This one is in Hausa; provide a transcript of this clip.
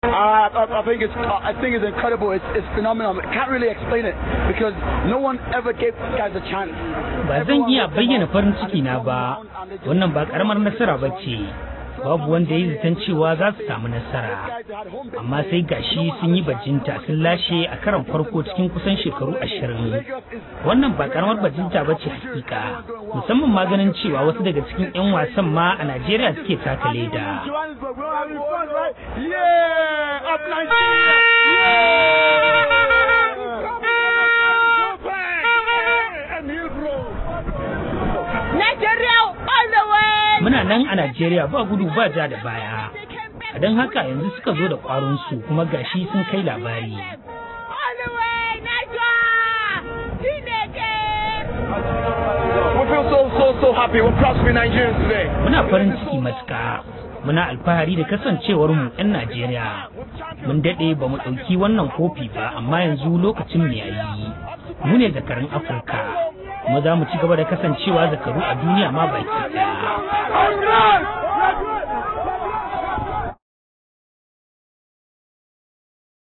Uh, I, I think it's I think it's incredible. It's, it's phenomenal. I can't really explain it because no one ever gave guys a chance. ba zan iya bayyana farin ciki na ba wannan ba karamar nasara ba ce babu wanda ya yi zaton cewa za su samu nasara amma sai gashi sun yi bajinta sun lashe a karon farko cikin kusan shekaru ashirin wannan ba karamar bajinta ba ce hakika musamman ma ganin cewa wasu daga cikin 'yan wasan ma a najeriya suke taka leda Yeah, up Nigeria. Nigeria all the way. muna nan a najeriya ba gudu ba ja da baya a don haka yanzu suka zo da ƙwarinsu kuma gashi sun kai labari All the way, Nigeria! Chineke! We feel so so so happy. We're proud to be Nigerians today. muna farin ciki matuka muna alfahari da kasancewar mu 'yan najeriya mun daɗe ba mu ɗauki wannan kofi ba amma yanzu lokacin mu yayi mu ne zakarun afirka kuma za mu ci gaba da kasancewa zakaru a duniya ma baki ɗaya All right.